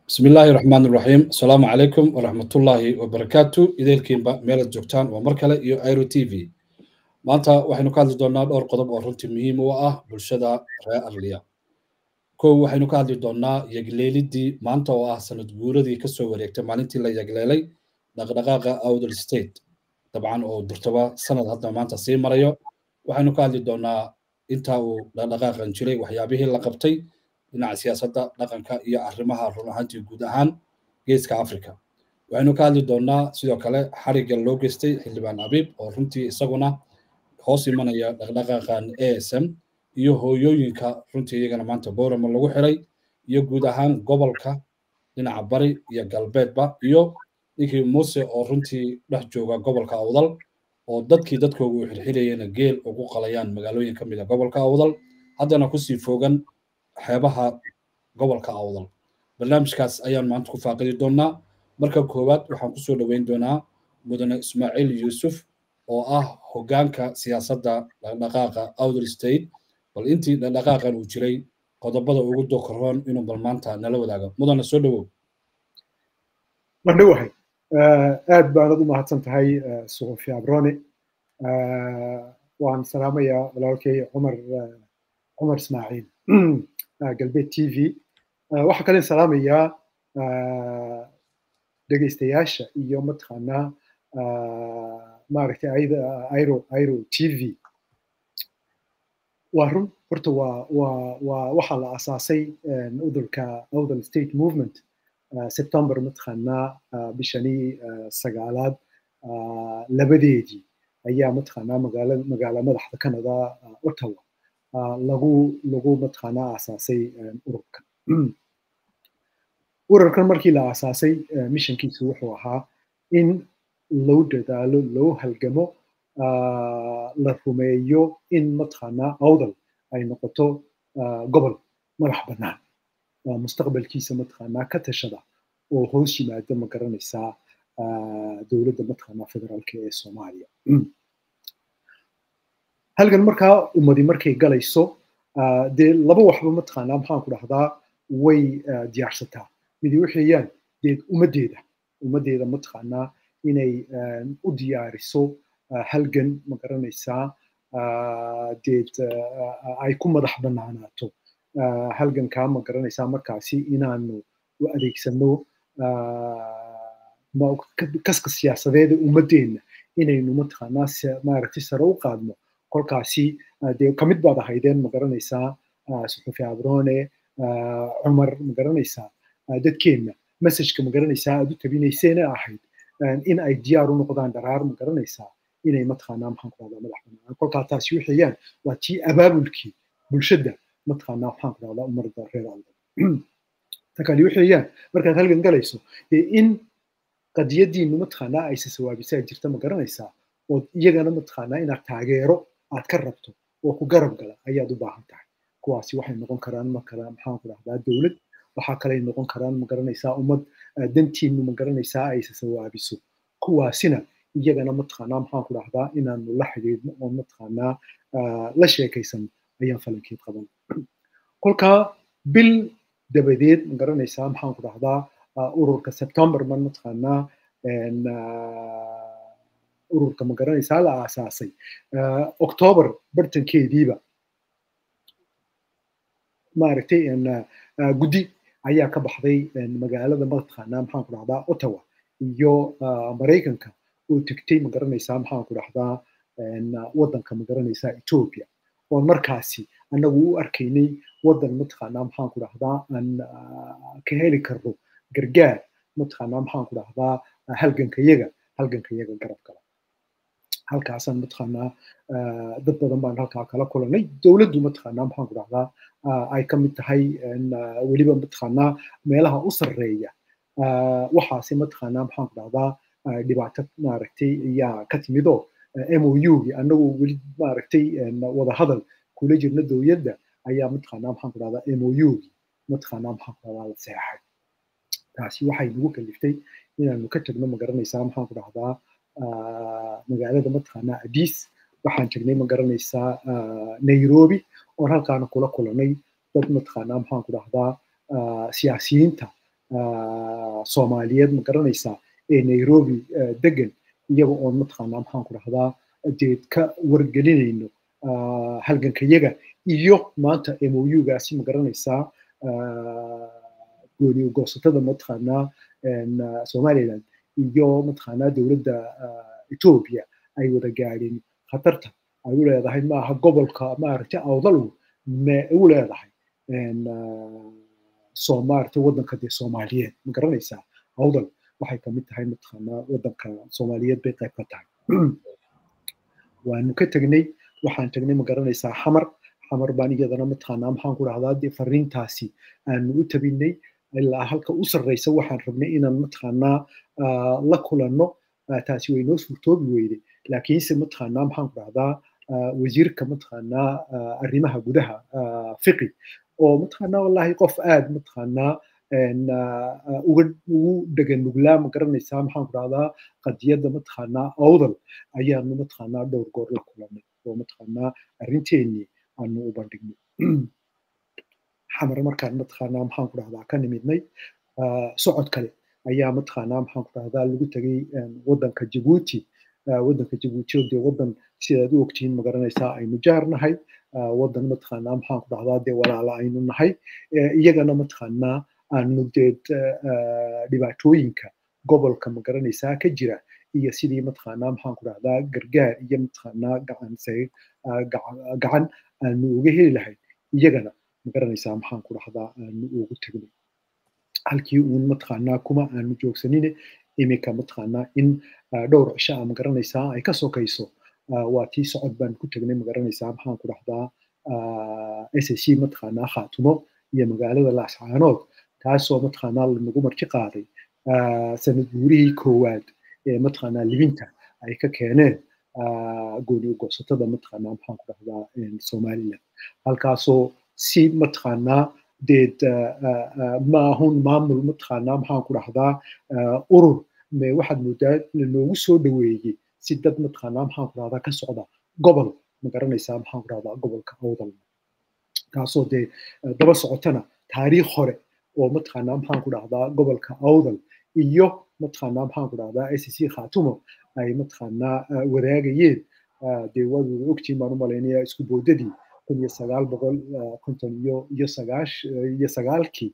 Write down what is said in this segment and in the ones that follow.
bismi illaahi raxmaan iraxiim asalaamu calaykum waraxmatullaahi wabarakaatu ideelkiinba meelad joogtaan waa mar kale iyo airo t v maanta waxaynu ka hadli doonnaa dhowr qodob oo runtii muhiim u ah bulshada reer arliya kow waxaynu ka hadli doonnaa yegleelidii maanta oo ah sanad guuradii kasoo wareegtay maalintii la yegleelay dhaqdhaqaaqa outher state dabcan oo durtaba sanad hadda maanta sii marayo waxaynu ka hadli doonnaa inta uu dhaqdhaqaaqan jiray waxyaabihii la qabtay dhinaca siyaasadda dhaqanka iyo arrimaha run ahaantii guud ahaan geeska africa waxaynu ka hadli doonnaa sidoo kale xarigga loo geystay xildhibaan abiib oo runtii isaguna hoos imanaya dhaqdhaqaaqan a s m iyo hooyooyinka runtii iyagana maanta boorama lagu xiray iyo guud ahaan gobolka dhinaca bari iyo galbeedba iyo ninkii muuse oo runtii dhex jooga gobolka awdal oo dadkii dadkooga u xirxirayena geel ugu qalayaan magaalooyin ka mid a gobolka awdal haddana kusii foogan xeebaha gobolka awdal barnaamijkaas ayaan maanta ku faaqidi doonnaa marka koowaad waxaan kusoo dhoweyn doonaa mudane ismaaciil yuusuf oo ah hoggaanka siyaasadda dhaqdhaqaaqa outer state bal intii dhaqdhaqaaqan uu jiray qodobada ugu dokorroon inuu bal maanta nala wadaago mudane soo dhowow wandhowahay aad baanad u mahadsan tahay suxufi abrone waan salaamayaa walaalkay cumar cumar ismaaciil galbeed t v waxaa kalen salaamayaa dhegaystayaasha iyo mataqaanaa maaragtay airo airo t v waa run horta waa waa waa waxaa la asaasay udulka udal state movement september mataqaanaa bishanii sagaalaad labadeedii ayaa mataqaanaa magaala magaala madaxda canada ottawa lagu lagu mataqaanaa aasaasay ururkan ururkan markii la aasaasay missionkiisu wuxuu ahaa in loo dadaalo loo halgamo la rumeeyo in mataqaanaa awdal ay noqoto gobol madax bannaan mustaqbalkiisa mataqaanaa ka tashada oo hoos yimaada ma garanaysaa dowladda mataqaanaa federaalka ee soomaaliya halgan markaa ummadi markay galayso dee laba waxba mataqaanaa maxaan ku dhahdaa way diyaarsataa midi waxeeyaan deed ummaddeeda ummaddeeda mataqaanaa inay u diyaariso halgan ma garanaysaa deed ay ku madax bannaanaato halgankaa ma garanaysaa markaasi inaanu u adeegsano kaska siyaasadeeda ummaddeenna inaynu mataqaanaa maaragtay sare u qaadno kolkaasi dee kamid baad ahaydeen ma garanaysaa suxufi abrone cumar ma garanaysaa dadkeenna messageka ma garanaysaa aad u tabinayseena ahayd in ay diyaar u noqdaan dharaar ma garanaysaa inay mataqaanaa maxaan ku dhahdaa madax bannaan kolkaa taasi waxeeyaan waa tii abaabulkii bulshada mataqaanaa maxaan ku dhahdaa umarda reer aldan ta kale waxeeyaan markaad halgan galayso dee in qadiyadiinu mataqaanaa aysa sawaabisaa jirta ma garanaysaa oo iyagana mataqaanaa inaad taageero aad ka rabto oo ku garab gala ayaad u baahan tahay kuwaasi waxay noqon karaan makala maxaan ku dhahdaa dowlad waxaa kaley noqon karaan ma garanaysaa ummad dantiinu ma garanaysaa aysa sawaabiso kuwaasina iyagana mataqaanaa maxaan ku dhahdaa inaanu la xidhiidhno oo mataqaanaa la sheekaysano ayaan falankeed qaban kolkaa bil dabadeed ma garanaysaa maxaan ku dhahdaa ururka september man mataqaanaa ururka ma garanaysaa la aasaasay october bartankeediiba maaragtay guddi ayaa ka baxday magaalada mataqaanaa maxaan ku dhahdaa ottawa iyo maraykanka oo tegtay ma garanaysaa maxaan ku dhahdaa waddanka ma garanaysaa ethiopia oon markaasi annagu u arkaynay waddan mataqaanaa maxaan ku dhahdaa aan ka heli karno gargaar mataqaanaa maxaan ku dhahdaa halgankayaga halgankayaga garab gala halkaasaan mataqaanaa dad badan baan halkaa kala kulanay dowladdu mataqaanaa maxaan ku dhahdaa ay ka mid tahay weliba mataqaanaa meelaha u sarreeya waxaase mataqaanaa maxaan ku dhahdaa dhibaato maaragtay ayaa ka timidoo mougi annagoo weli maaragtay wada hadal kula jirna dowladda ayaa mataqaanaa maxaan ku dhahdaa mougi mataqaanaa maxaan ku dhahdaa la seexay taasi waxay nagu kaliftay inaanu ka tagno ma garanaysaa maxaan ku dhahdaa magaalada mataqaanaa adis waxaan tagnay ma garanaysaa nairobi oon halkaana kula kulanay dad mataqaanaa maxaan ku dhahdaa siyaasiyiinta soomaaliyeed ma garanaysaa ee nairobi degan iyaga oon mataqaanaa maxaan ku dhahdaa deed ka wargelinayno halgankayaga iyo maanta mougaasi ma garanaysaa gooni goosatada mataqaanaa somaliland iyo mataqaanaa dowladda ethiopia ay wada gaadheen khatarta ay u leedahay maaha gobolka maaragtay awdal me u leedahay soo maaragtay waddanka dee soomaaliyeed ma garanaysaa awdal waxay kamid tahay mataqaanaa waddanka soomaaliyeed bay qayb ka tahay waanu ka tegnay waxaan tegnay ma garanaysaa xamar xamar baan iyadana mataqaanaa maxaan ku dhahdaa dee fariintaasi aanu u tabinay ilaa halka u sarreysa waxaan rabnay inaan mataqaanaa la kulanno taasi way noo suurtoobi weyday laakiinse mataqaanaa maxaan ku dhahdaa wasiirka mataqaanaa arrimaha gudaha fiqi oo mataqaanaa wallahi qof aad mataqaanaa uga ugu dhegan nuglaa ma garanaysaa maxaan ku dhahdaa qadiyadda mataqaanaa awdal ayaanu mataqaanaa dhowr goor la kulanay oo mataqaanaa arrinteenii aanu u bandhignay xamar markaan mataqaanaa maxaan ku dhahdaa ka nimidnay socod kale ayaa mataqaanaa maxaan ku dhahdaa lagu tegay waddanka jabuuti waddanka jabuuti oo dee waddan sidaad u ogtihiin ma garanaysaa aynu jaar nahay waddan mataqaanaa maxaan ku dhahdaa dee walaala aynu nahay iyagana mataqaanaa aanu dee dhibaatooyinka gobolka ma garanaysaa ka jira iyo sidii mataqaanaa maxaan ku dhahdaa gargaar iyo mataqaanaa gacan gacan aanu uga heli lahayn iyagana ma garanaysaa maxaan ku dhahdaa aanu ugu tegnay halkii uun mataqaanaa kuma aanu joogsanine iminka mataqaanaa in dhowr cisho a ma garanaysaa ay ka sokayso waa tii socod baan ku tegnay ma garanaysaa maxaan ku dhahdaa s c mataqaanaa khaatumo iyo magaalada laascaanood taasoo mataqaanaa lanagu marti qaaday sanad guurihii koowaad ee mataqaanaa libinta ay ka keeneen gooni ugoosatada mataqaanaa maxaan ku dhahdaa somaliland halkaasoo si mataqaanaa deed maahun maamul mataqaanaa maxaan ku dhahdaa urur me waxaad moodaa lanoogu soo dhaweeyey si dad mataqaanaa maxaan ku dhahdaa ka socda gobol ma garanaysaa maxaan ku dhahdaa gobolka awdal taasoo dee daba socotana taariikh hore oo mataqaanaa maxaan ku dhahdaa gobolka awdal iyo mataqaanaa maxaan ku dhahdaa s c khatumo ay mataqaanaa wadaagayeen dee waad wada ogtiin baan u malaynaya isku boodadii kun iyo sagaal boqol konton iyo iyo sagaash iyo sagaalkii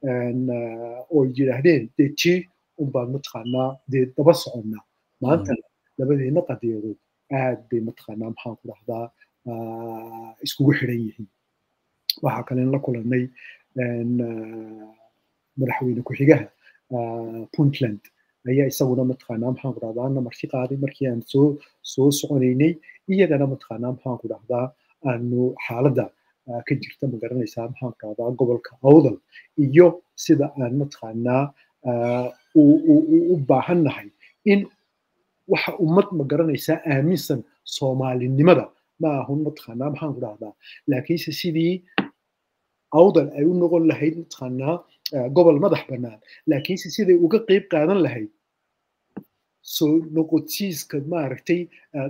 oo yidhaahdeen dee tii unbaan mataqaanaa dee daba soconnaa maantana labadeena qadiyadood aad bay mataqaanaa maxaan ku dhahdaa iskugu xidhan yihiin waxaa kalen la kulanay madaxweyne ku-xigaha puntland ayaa isaguna mataqaanaa maxaan ku dhahdaa na marti qaaday markii aan soo soo soconaynay iyagana mataqaanaa maxaan ku dhahdaa aanu xaaladda ka jirta ma garanaysaa maxaan ku dhahdaa gobolka awdal iyo sida aan mataqaanaa u baahan nahay in waxa ummad ma garanaysaa aaminsan soomaalinimada ma ahun mataqaanaa maxaan ku dhahdaa laakiinse sidii awdal ay u noqon lahayd mataqaanaa gobol madax bannaan laakiinse siday uga qeyb qaadan lahayd soo noqotiiska maaragtay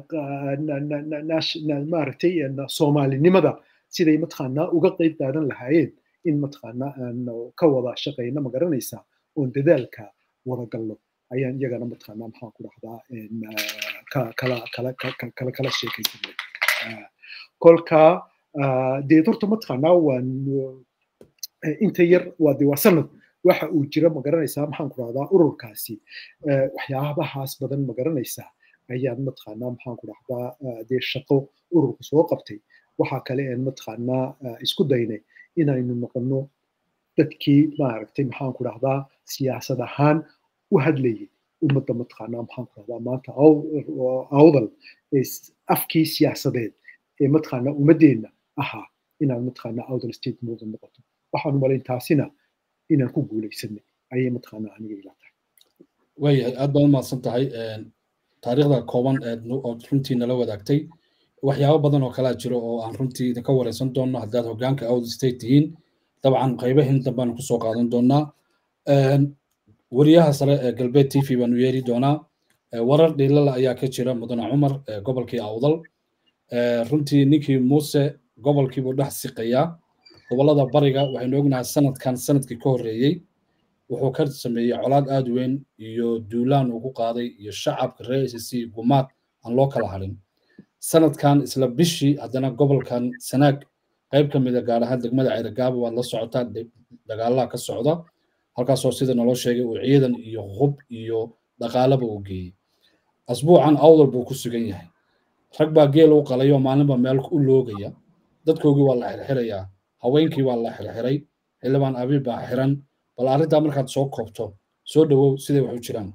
maaragtay soomaalinimada siday mataqaanaa uga qeyb qaadan lahaayeen in mataqaanaa aan ka wada shaqayno ma garanaysaa oon dadaalka wada galno ayaan iyagana mataqaanaa maxaan ku dhahdaa kala kala kala kala sheekaysanay kolka dee horta mataqaanaa waan inta yar waa dee waa sanad waxa uu jira ma garanaysaa maxaan ku dhahdaa ururkaasi waxyaabahaas badan ma garanaysaa ayaan mataqaanaa maxaan ku dhahdaa dee shaqo ururku soo qabtay waxaa kale een mataqaanaa isku daynay inaynu noqono dadkii maaragtay maxaan ku dhahdaa siyaasad ahaan u hadlayay ummadda mataqaanaa maxaan ku dhahdaa maanta awdal afkii siyaasadeed ee mataqaanaa ummaddeenna ahaa inaan mataqaanaa awdal state movement noqoto waxaan u malayn taasina inaan ku guulaysanay ayay mataqaanaa aniga ila tahay waayahay aad baad umahadsan tahay taariikhda kooban ood runtii nala wadaagtay waxyaabo badan oo kalaa jiro oo aan runtii idinka wareysan doonno haddaad hoggaanka awdal state tihiin dabcan qaybahin dambeanu kusoo qaadan doonaa wariyaha sare ee galbeed t v baanu yeeri doonaa warar dhiilala ayaa ka jira mudane cumar gobolkii awdal runtii ninkii muuse gobolkiibuu dhex siqayaa gobollada bariga waxaynu ognahay sanadkan sanadkii ka horreeyey wuxuu ka sameeyey colaad aad weyn iyo duulaan uu ku qaaday iyo shacabka reer a c c gumaad aan loo kala hadhin sanadkan isla bishii haddana gobolkan sanaag qayb ka mida gaar ahaan degmada ceyragaabo waad la socotaa dagaalaha ka socda halkaasoo sida naloo sheegay uu ciidan iyo hub iyo dhaqaalaba uu geeyey asbuucan awdal buu ku sugan yahay rag baa geel u qalayo maalinba meel u loogaya dadkoogii waa la xirxirayaa haweenkii waa la xirxiray xildhibaan abiib baa xiran bal arrintaa markaad soo koobto soo dhowow siday wax u jiraan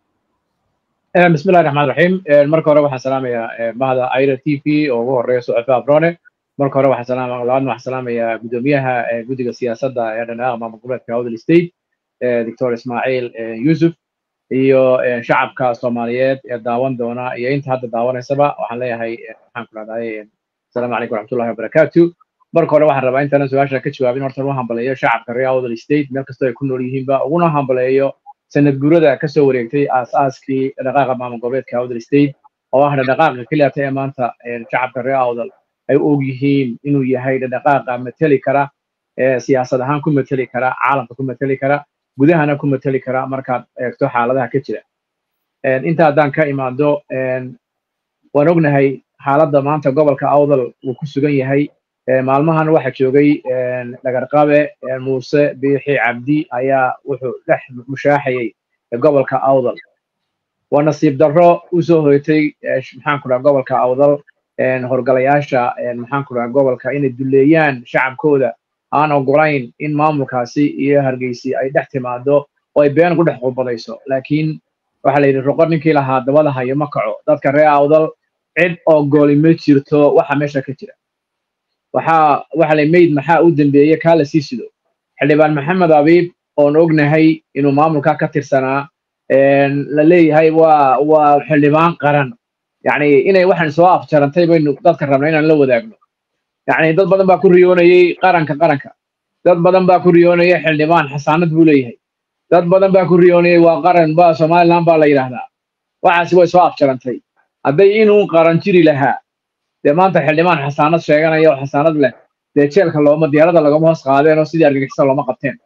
بسم الله الرحمن الرحيم marka hore waxaan salaamayaa mahda aira t v oo ugu horeeya suxufi abrone marka hore waxaan salaama labaadna waxaan salaamayaa gudoomiyaha guddiga siyaasadda ee dhanaaq maamul goboleedka howdal state doctor ismaaciil yusuf iyo shacabka soomaaliyeed ee daawan doona iyo inta hadda daawanaysaba waxaan leeyahay waxaan ku rahdahay asalaamu calaykum waraxmatullahi wabarakaatu marka hore waxaan rabaa intaanan su-aasha ka jawaabin horta u hambaleeyo shacabka reer howdal state meel kastoo ay ku nool yihiinba uguna hambaleeyo sanad guurada ka soo wareegtay aas-aaskii dhaqaaqa maamul goboleedka awdal state oo ah dhaqaaqa keliyata ee maanta shacabka reer awdal ay og yihiin inuu yahay dhaqaaqa mateli kara siyaasad ahaan ku mateli kara caalamka ku mateli kara gudahana ku mateli kara markaad eegto xaaladaha ka jira inta haddaan ka imaado waan ognahay xaaladda maanta gobolka awdal uu ku sugan yahay maalmahan waxa joogay dhagarqabe muuse biixi cabdi ayaa wuxuu dhex mushaaxayay gobolka awdal waa nasiib darro u soo hoytay maxaan ku dhaha gobolka awdal horgalayaasha maxaan ku dhaha gobolka inay duleeyaan shacabkooda aan ogolayn in maamulkaasi iyo hargeysi ay dhex timaado oo ay been ku dhex qubadayso laakiin waxaa la yidhi roqor ninkii lahaa dabada hayo ma kaco dadka reer awdal cid ogoli ma jirto waxa meesha ka jira waxaa waxa lay mayd maxaa u dambeeye kaa la sii sido xildhibaan maxamed abiib oon ognahay inuu maamulka ka tirsanaa la leeyahay waa waa xildhibaan qaran yacni inay waxaan soo afjarantay baynu dadka rabna inaan la wadaagno yacni dad badan baa ku riyoonayey qaranka qaranka dad badan baa ku riyoonayay xildhibaan xasaanad buu leeyahay dad badan baa ku riyoonayay waa qaran ba somaliland baa la yidhaahdaa waxaasi way soo afjarantay hadday inuu qaran jiri lahaa dee maanta xildhibaan xasaanad sheeganaya oo xasaanad leh dee jeelka looma diyaarada lagama hoos qaadeen oo sidii argagixisada looma qabteen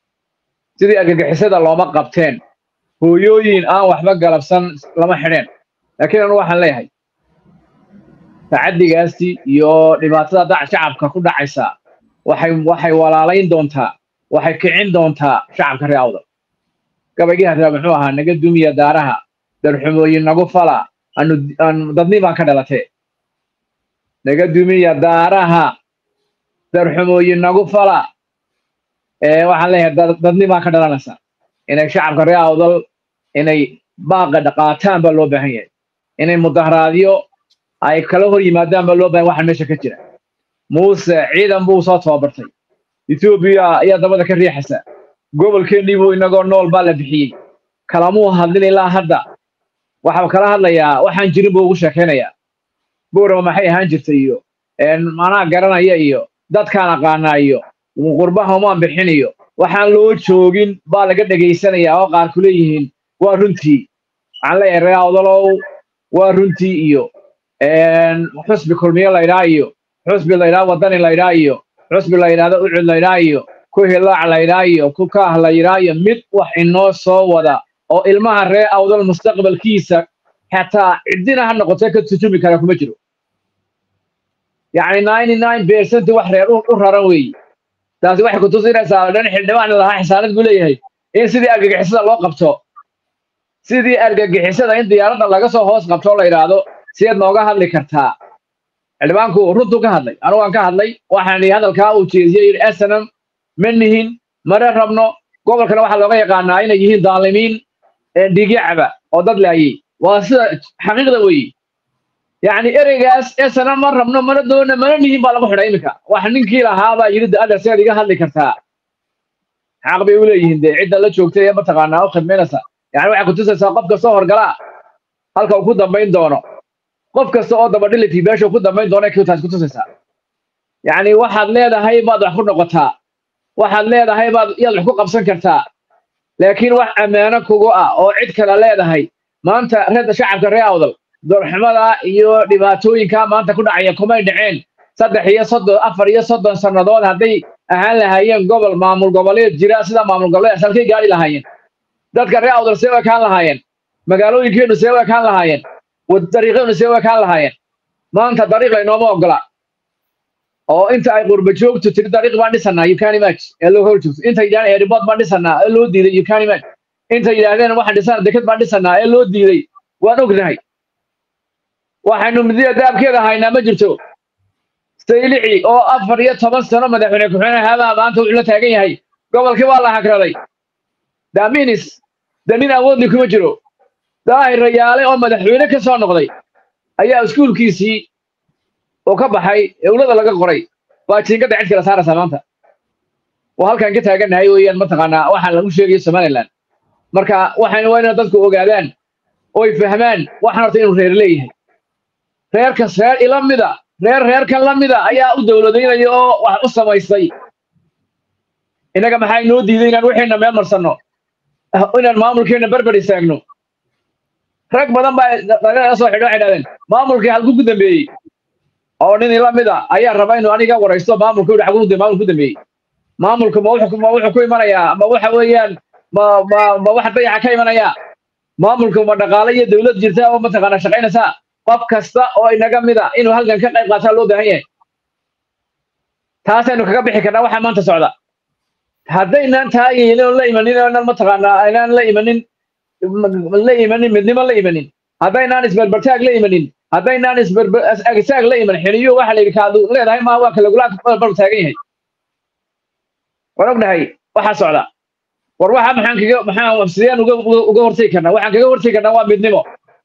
sidii argagixisada looma qabteen hooyooyin aan waxba galabsan lama xidheen laakiin anu waxaan leeyahay tacaddigaasi iyo dhibaatada dac shacabka ku dhacaysa waxay waxay walaalayn doontaa waxay kicin doontaa shacabka reer awdal gabaygii hadraa muxuu ahaa naga dumiya daaraha darxumooyin nagu fala anu dadni baan ka dhalatee naga dumiya daaraha darxumooyin nagu fala waxaan leeyahay dadni baan ka dhalanaysa inay shacabka reer awdal inay baaqa dhaqaataan baa loo baahan yahay inay mudaharaadyo ay kala hor yimaadaan baa loo bahan waxaan meesha ka jira muuse ciidan buu soo tababartay etoobiya ayaa dabada ka riixaysa gobolkeennii buu inagoo nool baa la bixiyey kalamuu hadlin ilaa hadda waxaa kala hadlayaa waxaan jirin buu ugu sheekaynayaa buurama maxay ahaan jirta iyo manaa garanaya iyo dadkaan aqaanaa iyo qurbaha umaan bixin iyo waxaan loo joogin baa laga dhegaysanayaa oo qaar ku leeyihiin waa runtii waxaan leeyahay reer awdalow waa runtii iyo xusbi kulmiye laydhaa iyo xusbi laydhaa wadani laydhaa iyo xusbi laydhaahdo ucud laydhaa iyo ku hilaac laydhaa iyo ku kaah laydhaa iyo mid wax inoo soo wada oo ilmaha reer awdal mustaqbalkiisa xataa ciddina ha noqotee ka tujumi kara kuma jiro yacni ninety nine percent wax reer u raran weeye taasi waxay ku tusinaysaa dhan xildhibaan lahaa xisaanad buu leeyahay in sidii argagixisada loo qabto sidii argagixisada in diyaaradda laga soo hoos qabto la yidhaahdo sideed nooga hadli kartaa xildhibaanku runtuu ka hadlay anugu aan ka hadlay waxaan idhi hadalkaa uu jeediyey yidhi asanam ma nihin mare rabno gobolkana waxaa looga yaqaanaa inay yihiin daalimiin dhiigyacaba oo dad laayey waa sida xaqiiqda weeye yacni ereygaas esana ma rabno mana doona mana nihin baa lagu xidhay iminka wax ninkii lahaabaa yidhi ada seed iga hadli kartaa xaq bay u leeyihiin dee cidda la joogtay ee mataqaanaa u khidmaynaysa yani waxay kutusaysaa qof kasta horgalaa halka uu ku dambayn doono qof kasta oo dabadhiliti meesha ku dambayn doono taas kutusaysaa yacni waxaad leedahay baad wax ku noqotaa waxaad leedahay baad yaad wax ku qabsan kartaa laakiin wax ammaano kugu ah oo cid kale leedahay maanta reerda shacabka reer awdal doorxumada iyo dhibaatooyinka maanta ku dhacaya kumay dhaceen saddex iyo soddon afar iyo soddon sannadood hadday ahaan lahaayeen gobol maamul goboleed jira sida maamul goboleed halkay gaari lahaayeen dadka reer awdal see u ekaan lahaayeen magaalooyinkeenu see u ekaan lahaayeen dariiqeenu see u ekaan lahaayeen maanta dariiq laynooma ogola oo inta ay qurba joogtu tiri dariiq baan dhisanaa you can imagine ee loo hor joogto inta yidhahdeen airport baan dhisanaa ee loo diiday you can imagine inta yidhaahdeen waxaan dhisanaa deked baan dhisanaa ee loo diiday waan ognahay waxaynu midiya daabkeeda haynaa ma jirto saylici oo afar iyo toban sano madaxweyne ku-xigeenka haabaa maanta wuxuu la taagan yahay gobolkii waa la hagraday daminis de nin awoodli kuma jiro daahir rayaale oo madaxweyne ka soo noqday ayaa iskuulkiisii oo ka baxay ewlada laga qoray waa jiinkada cid kala saaraysaa maanta waa halkaan ka taagannahay weeyaan mataqaanaa waxaan lagu sheegayo somaliland marka waxaynu waa inay dadku ogaadaan oy fahmaan waxaan horta inuu reer leeyahay reerkas reer ila mida reer reerkan la mida ayaa u dowladaynaya oo wax u samaystay innaga maxaa inoo diiday inaan wixiina meel marsanno inaan maamulkeena berber istaagno rag badan baa dagala soo xidho waxay dhahdeen maamulkii halku ku dambeeyey oo nin ila mida ayaa raba inuu aniga waraysto maamulka yidhi xaguu maamulku ku dambeeyey maamulku ma wuxuu ma wuxuu ku imanayaa ma waxa weeyaan ma ma ma wax dayaxa ka imanayaa maamulku ma dhaqaale iyo dowlad jirta oo mataqaana shaqaynaysaa qof kasta oo inaga mida inuu halkan ka qayb qaataa loo baahan yahay taasaynu kaga bixi karnaa waxaa maanta socda haddaynaan taagaynin oo la imanin oonan mataqaanaa aynaan la imanin la imanin midnimo la imanin haddaynaan isberbertaag la imanin haddaynaan isberbertaag la iman xiniyo waxa la yidhi kaadu leedahay maa waa kalagulaa barbar taagan yahay waan ognahay waxaa socda war waxa maxaan kaga maxaan sideen uga uga hortegi karnaa waxaan kaga hortegi karnaa waa midnimo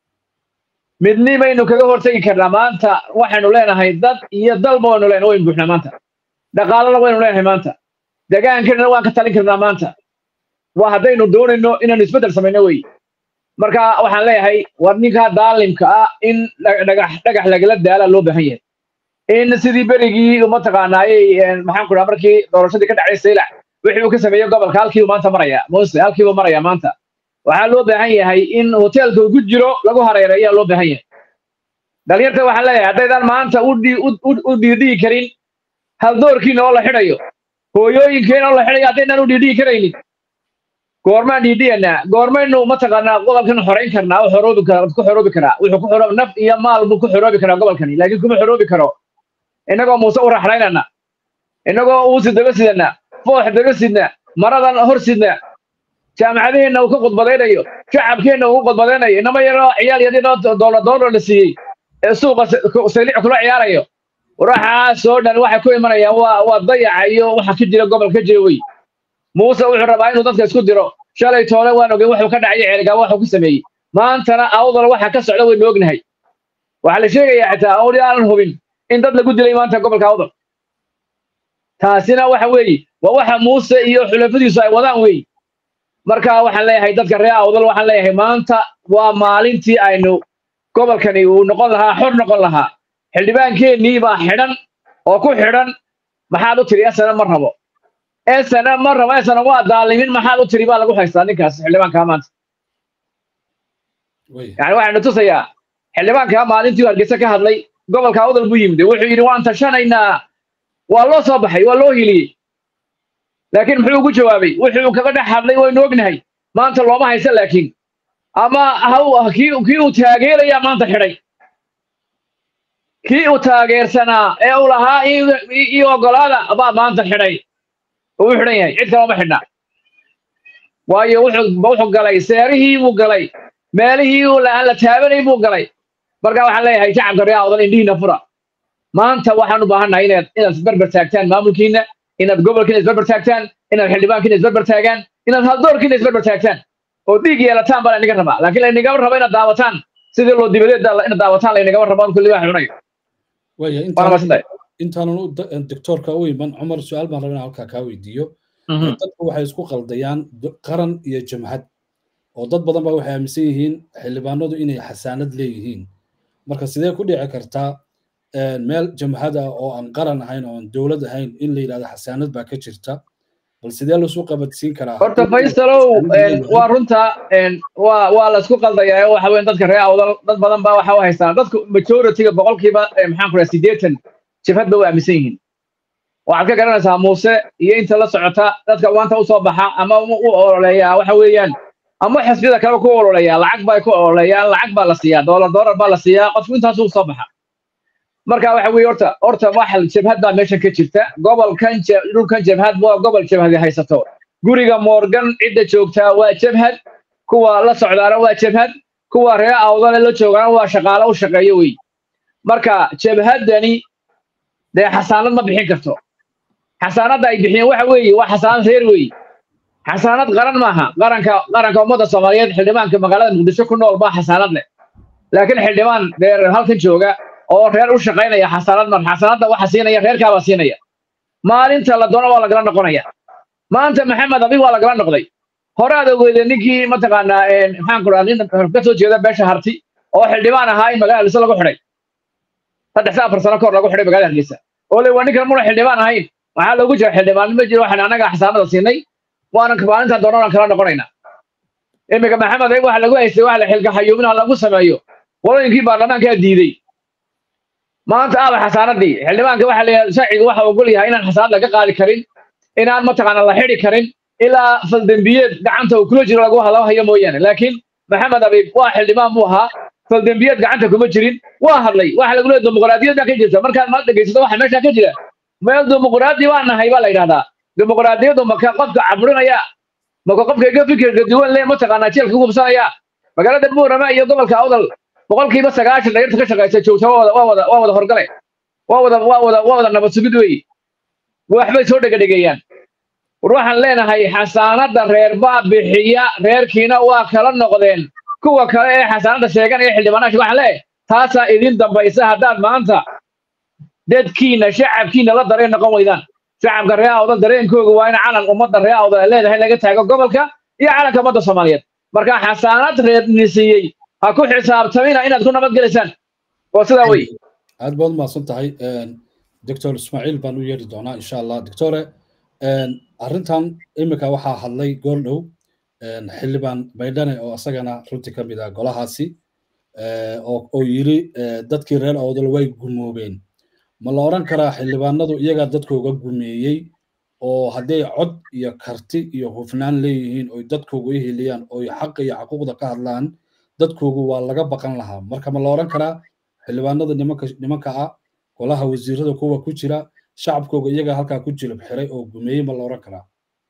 midnimaynu kaga hortegi karnaa maanta waxaynu leenahay dad iyo dalba waynu leenahay waynu buuxnaa maanta dhaqaalana waynu leenahay maanta degaankeena waan ka talin karnaa maanta waa haddaynu doonayno inaanu isbeddel samayno wey marka waxaan leeyahay war ninkaa daalimka ah in dhagax dhagax lagala daala loo baahan yahay in sidii berigii mataqaanaayey maxaan ku dhaha markii doorashadii ka dhacday saylac wixii uu ka sameeyey gobolka halkiibu maanta maraya mose halkiibu maraya maanta waxaa loo baahan yahay in hoteelka uu ku jiro lagu hareereeya loo baahan yahay dhalinyarta waxaan leeyahay haddaydaan maanta u dhiidhigi karin haldoorkiina oo la xidhayo hooyooyinkeena oo la xidhayo haddaynaan u dhiidhigi karaynin goormaan dhiidhiyanaa goormaynu mataqaanaa gobolkan xorayn karnaa oo xoroobi kara ku xoroobi karaa wuxuu ku xoroobi naf iyo maal buu ku xoroobi karaa gobolkani laakiin kuma xoroobi karo innagoo muuse u raxlaynana innagoo uusi daba sidana foox daba sidna maradan hor sidna jaamacadaheenna uu ka khudbadaynayo shacabkeenna uu khudbadaynayo inama yaroo ciyaal yarinoo doolar doolar la siiyey ee suuqa saylic kula ciyaarayo waxaasoo dhan waxay ku imanayaan waa waa dayaca iyo waxa ka jira gobol ka jira wey muuse wuxuu rabaa inuu dadka isku diro shalay toole waan ogey wuxuu ka dhacay ceelgaa waxuu ku sameeyey maantana awdal waxa ka socda waynu ognahay waxaa la sheegayaa xitaa awli aanan hubin in dad lagu dilay maanta gobolka awdal taasina waxa weeye waa waxa muuse iyo xulafadiisu ay wadaan weey marka waxaan leeyahay dadka reer awdal waxaan leeyahay maanta waa maalintii aynu gobolkani uu noqon lahaa xor noqon lahaa xildhibaankeennii baa xidhan oo ku xidhan maxaad u tiri esana ma rabo esana ma rabo esana waa daalimin maxaad u tiri baa lagu haystaa ninkaas xildhibaankaa maanta yani waxaynu tusayaa xildhibaankaa maalintii hargeysa ka hadlay gobolka awdal buu yimid wuxuu yidhi waan tashanaynaa waa loo soo baxay waa loo hiliyey laakiin muxuu ugu jawaabay wuxuu kaga dhex hadlay waynu ognahay maanta looma haysa laakiin ama kii kii uu taageerayaa maanta xidhay kii uu taageersanaa ee uu lahaa ii ogolaada baa maanta xidhay uu u xidhan yahay cid kale uma xidhna waayo wuxuu wuxuu galay seerihii buu galay meelihii uu aan la taabanay buu galay marka waxaan leeyahay shacabka reer awdal indhihiina fura maanta waxaan u baahannahay inaad inaad isberber taagtaan maamulkiina inaad gobolkiina isberber taagtaan inaad xildhibaankiina isberber taagaan inaad haldoorkiina isberber taagtaan oo dhiig yeelataan baa laynaga rabaa laakiin laynagama rabo inaad daawataan sidii loo dibadeed inaad daawataan laynagama rabo kulli waa xunayo intaanan doctoorka u iman cumar su-aal baan rabaa in halkaa kaa weydiiyo dadku waxay isku qaldayaan qaran iyo jamhad oo dad badan baa waxay aaminsan yihiin xildhibaanadu inay xasaanad leeyihiin marka sidee ku dhici kartaa meel jamhad ah oo aan qaran ahayn oo aan dowlad ahayn in la yidhahdo xasaanad baa ka jirta bal sidee lasu qabadsiin karaa horta faysalow waa runta waa waa la isku qaldayaa waxa weyn dadka reer awdal dad badan baa waxa u haystaan dadku majority-ga boqolkiiba maxaan ku dhaha siddeetan jabhad ba u aaminsan yihiin waxaad ka garanaysaa muuse iyo inta la socota dadka maanta usoo baxa ama u ololeeya waxa weeyaan ama xisbiyada kale ku ololeeya lacag bay ku ololeeyaan lacag baa la siiyaa doolar doolar baa la siiyaa qofku intaasuu soo baxa marka waxa weeye horta horta waxa jabhad baa meeshan ka jirta gobolkan dhulkan jabhad waa gobol jabhadi haysato guriga morgan cidda joogtaa waa jabhad kuwa la socdaana waa jabhad kuwa reer awdale la joogaana waa shaqaale u shaqeeyo wey marka jabhaddani dee xasaanad ma bixin karto xasaanadda ay bixiyeen waxa weeye waa xasaanad reer weeye xasaanad qaran maaha qaranka qaranka ummadda soomaaliyeed xildhibaanka magaalada muqdisho ku nool baa xasaanad leh laakiin xildhibaan reer halkan jooga oo reer u shaqaynaya xasaanad mar xasaanadda waxa siinaya reerkaabaa siinaya maalinta la doono waa lagala noqonaya maanta maxamed abi waa lagala noqday hore aad ogeydeen ninkii mataqaanaa maxaan ku dhaha nin ka soo jeeda beesha harti oo xildhibaan ahaa in magaalada hargeysa lagu xidhay saddex afar sano kahor lagu xidhay magaalada hargeysa oo le waa ninkan muna xildhibaan ahayn waxaa loogu jira xildhibaan ma jiro waxaan annaga xasaanada siinay waanan maalinta doonana kala noqonayna iminka maxamed ayg waxa lagu haystay waxa la xilka xayuumin ha lagu sameeyo qolooyinkii baarlamaankaa diiday maanta aaba xasaanadii xildhibaanka waxa leeyahay sharciga waxa ogol yahay inaan xasaanad laga qaadi karin inaan mataqaana la xidhi karin ilaa faldembiyeed gacanta uu kula jiro lagu hadlao hayo mooyaane laakiin maxamed abiib waa xildhibaan buu ahaa faldembiyeed gacanta kuma jirin waa hadlay waxa lagu leeyahay dimuqraadiyad baa ka jirta markaad ma dhegaysato waxa meesha ka jira meel dimuqraadi baa nahay baa la yidhahdaa dimuqraadiyaddu maka qofka cabrinaya maka qofka iga fikirka duwan le mataqaanaa jeelka hubsanaya magaalada buurama iyo gobolka awdal boqolkiiba sagaashan dhaliirta ka shaqaysa joogta waa wada waa wada waa wada horgale waa wada waa wada waa wada nabad sugid weeye waxbay soo dhegadhegeeyaan war waxaan leenahay xasaanadda reer baa bixiya reerkiina waa kala noqdeen kuwa kale ee xasaanadda sheeganaya xildhibaanaasha waxaan leeyahay taasaa idin dambaysa haddaad maanta dadkiina shacabkiina la dareen noqon weydaan shacabka reer awdal dareenkooga waa in calan ummadda reer awdal ay leedahay laga taago gobolka iyo calanka ummadda soomaaliyeed marka xasaanad reerni siiyey ha ku xisaabtamina inaad ku nabadgelaysaan waa sidaa wey aad baad umahadsan tahay doctor ismaaciil baan u yeeri doonaa insha allah doctore arrintan iminka waxaa hadlay goordhow xildhibaan baydhane oo isagana runtii ka mid ah golahaasi oo yiri dadkii reer awdal way gumoobeen ma la odhan karaa xildhibaanadu iyagaa dadkooga gumeeyey oo hadday cod iyo karti iyo hufnaan leeyihiin oy dadkooga u heliyaan oy xaqa iyo xaquuqda ka hadlaan dadkoogu waa laga baqan lahaa marka ma la odhan karaa xildhibaanada nimanka nimanka ah golaha wasiirada kuwa ku jira shacabkooga iyagaa halkaa ku jilib xiray oo gumeeyey ma la odhan karaa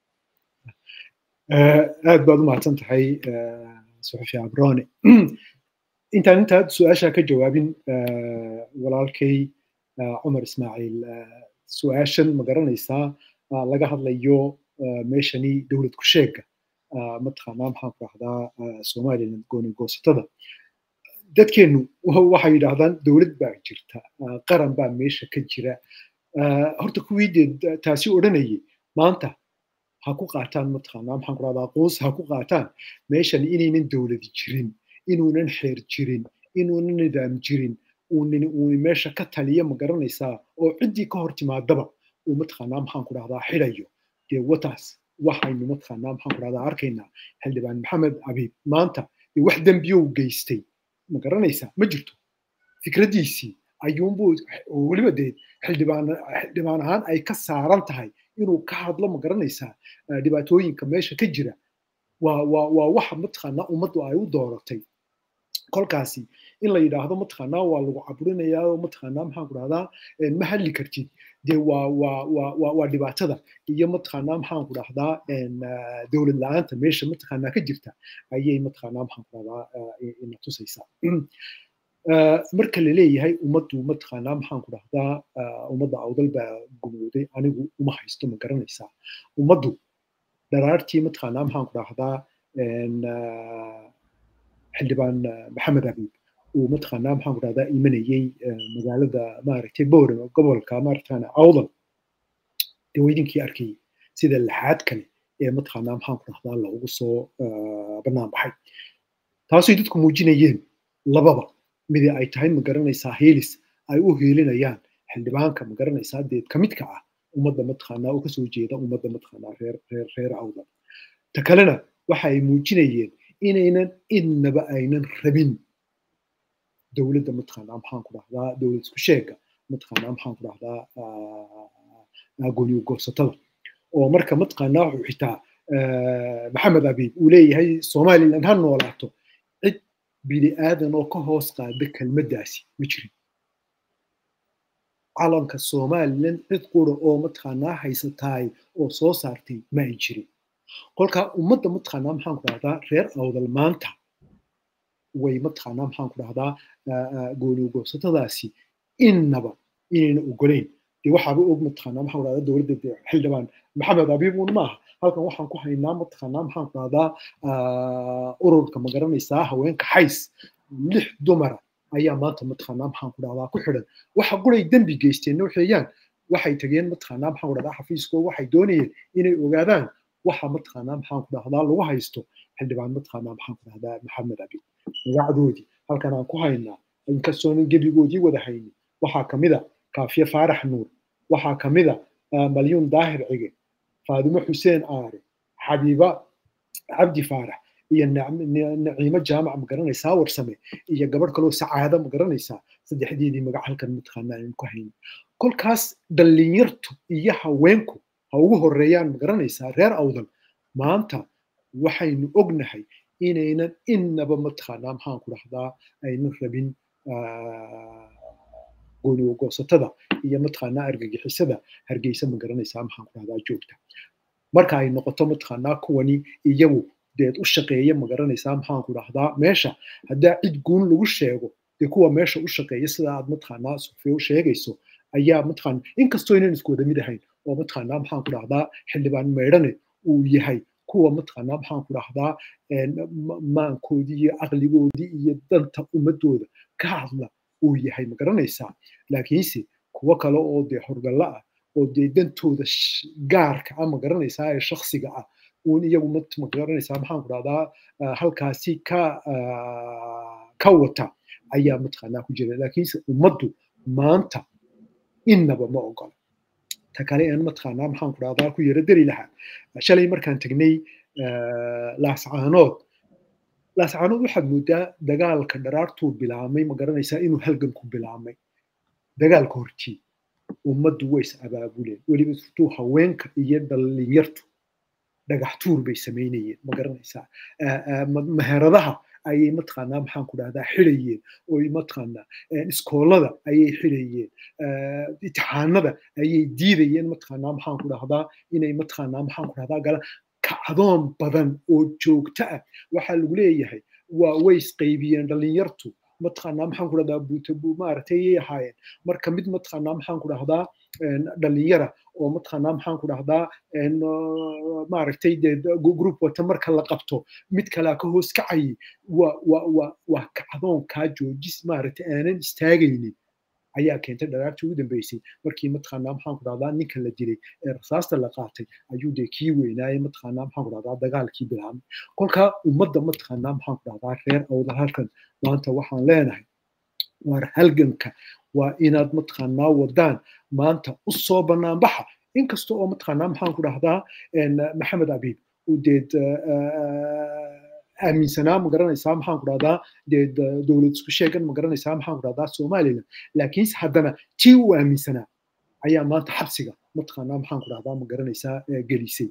aad baad u mahadsan tahay suxufi abrone intaan intaad su-aasha ka jawaabin walaalkay cumar ismaaciil su-aashan ma garanaysaa laga hadlayo meeshani dowlad ku sheega mataqaanaa maxaan ku rahdaa somaliland gooni goosatada dadkeennu waxay yidhaahdaan dowlad baa jirta qaran baa meesha ka jira horta kuwii dee taasi odhanayay maanta ha ku qaataan mataqaanaa maxaan ku rahdaa qoos ha ku qaataan meeshan inaynan dowladi jirin inuunan xeer jirin inuunan nidaam jirin uunin uuni meesha ka taliya ma garanaysaa oo ciddii ka hor timaadaba uu mataqaanaa maxaan ku rahdaa xidhayo dee wataas waxaynu mataqaanaa maxaan ku rahdaa arkaynaa xildhibaan maxamed abiib maanta dee wax dembiyow geystay ma garanaysaa ma jirto fikraddiisii ayuunbuu weliba dee xildhibaan xildhibaan ahaan ay ka saaran tahay inuu ka hadlo ma garanaysaa dhibaatooyinka meesha ka jira waa waa waa waxa mataqaanaa ummaddu ay u dooratay kolkaasi in la yidhaahdo mataqaanaa waa lagu caburinayaa oo mataqaanaa maxaan ku dhahdaa ma hadli kartid dee waa waa waa waa waa dhibaatada iyo mataqaanaa maxaan ku dhahdaa dowlad la-aanta meesha mataqaanaa ka jirta ayay mataqaanaa maxaan ku dhahdaa ina tusaysaa marka la leeyahay ummaddu mataqaanaa maxaan ku dhahdaa ummadda awdal baa gumooday anigu uma haysto ma garanaysaa ummaddu dharaartii mataqaanaa maxaan ku dhahdaa xildhibaan maxamed abiib uu mataqaanaa maxaan ku dhahdaa imanayey magaalada maaragtay bowram gobolka maaragtaan awdal dee weydinkii arkayay sida laxaad kale ee mataqaanaa maxaan ku dhahdaa loogu soo bannaan baxay taasay dadku muujinayeen lababa midi ay tahay ma garanaysaa heelis ay u heelinayaan xildhibaanka ma garanaysaa deed ka midka ah ummadda mataqaanaa oo kasoo jeeda ummadda mataqaanaa reer reer reer awdal ta kalena waxa ay muujinayeen inaynan idnaba aynan rabin dowladda mataqaanaa maxaan ku dhahdaa dowlad isku sheega mataqaanaa maxaan ku dhahdaa gooni goosatada oo marka mataqaanaa wuxuu xitaa maxamed abiib uu leeyahay somaliland ha noolaato cid bini aadan oo ka hoos qaada kelmaddaasi ma jirin calanka somaliland cid qura oo mataqaanaa haysataay oo soo saartay ma ay jirin kolkaa ummadda mataqaanaa maxaan ku dhahdaa reer awdal maanta way mataqaanaa maxaan ku dhahdaa goonigoosatadaasi innaba inayna ogolayn dee waxaaba og mataqaanaa maxaan ku dhahdaa dowladda dee xildhibaan maxamed abiib un maaha halkan waxaan ku haynaa mataqaanaa maxaan ku dhahdaa ururka magaranaysaa haweenka xays lix dumara ayaa maanta mataqaanaa maxaan ku dhahdaa ku xidhan waxa quray dembi geysteen waxeeyaan waxay tageen mataqaanaa maxaan ku dhahdaa xafiiskooda waxay doonayeen inay ogaadaan waxa mataqaanaa maxaan ku dhahdaa lagu haysto xildhibaan mataqaanaa maxaan ku dhahdaa maxamed abi magacdoodii halkan aan ku haynaa inkastoonan gebigoodii wada haynin waxaa kamida kaafiye faarax nuur waxaa kamida malyuun daahir cige faadimo xuseen aare xabiiba cabdi faarax iyo naciimo jaamac magaranaysaa warsame iyo gabadh kaloo sacaada magaranaysaa saddexdeedii magac halkan mataqaanaa aynu ku haynin kolkaas dhallinyartu iyo haweenku ha ugu horeeyaan magaranaysaa reer awdal maanta waxaynu ognahay inaynan innaba mataqaanaa maxaan ku dhahdaa aynan rabin goonigoosatada iyo mataqaanaa argagixisada hargeysa magaranaysaa maxaan ku dhahdaa joogta marka ay noqoto mataqaanaa kuwani iyagu deed u shaqeeya magaranaysaa maxaan ku dhahdaa meesha haddaa cid guun lagu sheego dee kuwa meesha u shaqeeya sida aad mataqaanaa sufiya u sheegayso ayaa mataqaana inkastoo inaan isku wada mid ahayn oo mataqaanaa maxaan ku dhahdaa xildhibaan meydhane uu yahay kuwa mataqaanaa maxaan ku dhahdaa maankoodii iyo aqligoodii iyo danta ummadooda ka hadla uu yahay magaranaysaa laakiinse kuwo kale oo dee horgalla ah oo dee dantooda gaarka ah magaranaysaa ee shaksiga ah uun iyagu magaranaysaa maxaan ku dhahdaa halkaasi ka ka wata ayaa mataqaanaa ku jira laakiinse ummaddu maanta innaba ma ogola ta kale aan mataqaanaa maxaan ku dhahdaa ku yara dari lahaa shalay markaan tegnay laascaanood laascaanood waxaad moodaa dagaalka dharaartuu bilaamay ma garanaysaa inuu halganku bilaamay dagaalka hortii ummaddu way is abaabuleen weliba surtuu haweenka iyo dhallinyartu dhagax tuur bay samaynayeen ma garanaysaa meheradaha ayay mataqaanaa maxaan ku dhahdaa xidhayeen oy mataqaanaa iskoolada ayay xidhayeen itixaanada ayay diidayeen mataqaanaa maxaan ku dhahdaa inay mataqaanaa maxaan ku dhahdaa galaan kacdoon badan oo joogto ah waxaa lagu leeyahay waa way isqaybiyeen dhallinyartu mataqaanaa maxaan ku dhahdaa buutabu maaragtay ayay ahaayeen marka mid mataqaanaa maxaan ku dhahdaa dhalinyara oo mataqaanaa maxaan ku dhahdaa maaragtay dee group wata marka la qabto mid kalea ka hoos kacayay waa waa waa waa kacdoon kaa joojis maaragtay aanan istaagaynin ayaa keentay dharaartii ugu dambeysay markii mataqaanaa maxaan ku dhahdaa ninka la dilay ee rasaasta la qaatay ayuu dee kii weynaaye mataqaanaa maxaan ku dhahdaa dagaalkii bilaabmay kolkaa ummadda mataqaanaa maxaan ku dhahdaa reer awda halkan maanta waxaan leenahay waar halganka waa inaad mataqaanaa wadaan maanta u soo banaanbaxa inkasta oo mataqaanaa maxaan ku dhahdaa maxamed abiib uu deed aaminsanaa ma garanaysaa maxaan ku dhahdaa dee dowlad isku sheegan ma garanaysaa maxaan ku dhahdaa somaliland laakiinse haddana tii uu aaminsanaa ayaa maanta xabsiga mataqaanaa maxaan ku dhahdaa ma garanaysaa gelisay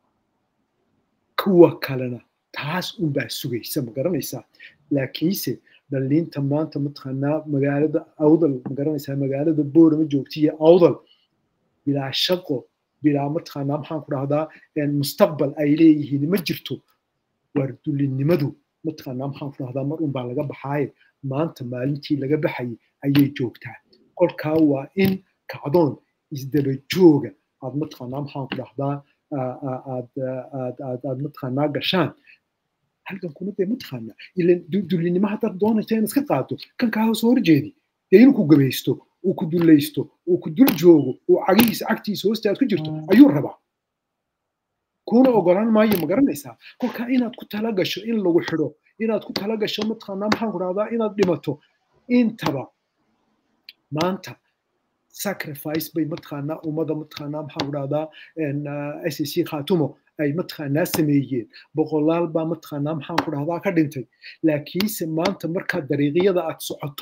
kuwa kalena taas unbaa sugaysa ma garanaysaa laakiinse dhalliinta maanta mataqaanaa magaalada awdal ma garanaysaa magaalada boorama joogtiya awdal bilaa shaqo bilaa mataqaanaa maxaan ku dhahdaa mustaqbal ay leeyihiin ma jirto waardulinimadu mataqaanaa maxaan ku dhahdaa mar unbaa laga baxaaye maanta maalintii laga baxayay ayay joogtaa kolkaa waa in kacdoon isdaba jooga aad mataqaanaa maxaan ku dhahdaa aad aad aad aad mataqaanaa gashaan halkan kuna dee mataqaanaa ilan dulinimo haddaad doonaysa in iska qaado kan kaa hoos horjeedi dee inuu ku gabaysto uu ku dullaysto uu ku dul joogo uu cagihiisa cagtiisa hoosta aad ku jirto ayuu rabaa kuna ogolaan maayo ma garanaysaa kolkaa inaad ku tala gasho in lagu xidho inaad ku tala gasho mataqaanaa maxaan ku dhahdaa inaad dhimato intaba maanta sacrifice bay mataqaanaa ummada mataqaanaa maxaan ku dhahdaa s c khatumo ay mataqaanaa sameeyeen boqolaal baa mataqaanaa maxaan ku dhahdaa ka dhintay laakiinse maanta markaad dariiqyada aad socoto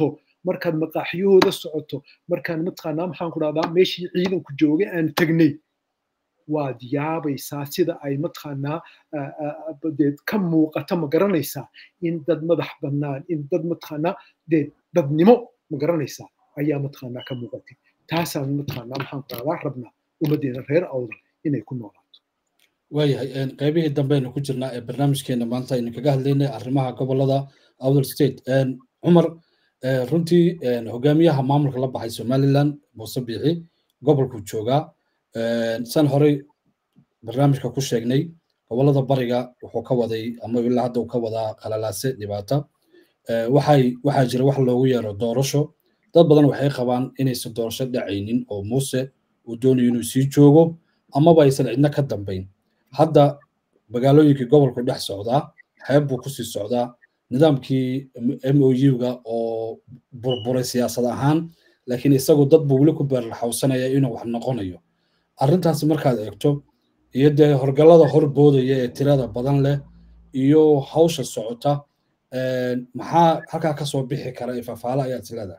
markaad maqaaxiyahooda socoto markaan mataqaanaa maxaan ku dhahdaa meeshii ciidanku joogay aan tegnay waad yaabaysaa sida ay mataqaanaa dee ka muuqata ma garanaysaa in dad madax bannaan in dad mataqaanaa dee dadnimo ma garanaysaa ayaa mataqaanaa ka muuqatay taasaan mataqaanaa maxaan ku dhahdaa rabnaa ummaddeena reer awdal inay ku noolaato waayahay qaybihii dambeaynu ku jirnaa ee barnaamijkeena maanta aynu kaga hadlaynay arrimaha gobolada awdal state cumar runtii hogaamiyaha maamulka la baxay somaliland muuse biixi gobolku joogaa san horey barnaamijka ku sheegnay gobolada bariga wuxuu ka waday ama ilaa hadda uu ka wadaa qalalaase dhibaata waxay waxaa jira wax loogu yeero doorasho dad badan waxay qabaan inaysan doorasho dhacaynin oo muuse uu doonayo inuu sii joogo amaba aysan cidna ka dambayn hadda magaalooyinkii gobolku dhex socdaa xeeb buu kusii socdaa nidaamkii m o u-ga oo burburay siyaasad ahaan laakiin isagu dad buu weli ku beerlaxawsanaya inuu wax noqonayo arrintaasi markaad eegto iyo dee horgallada hor boodaya ee tirada badan leh iyo hawsha socota maxaa halkaa kasoo bixi kara ee fafaala ayaad isleedahay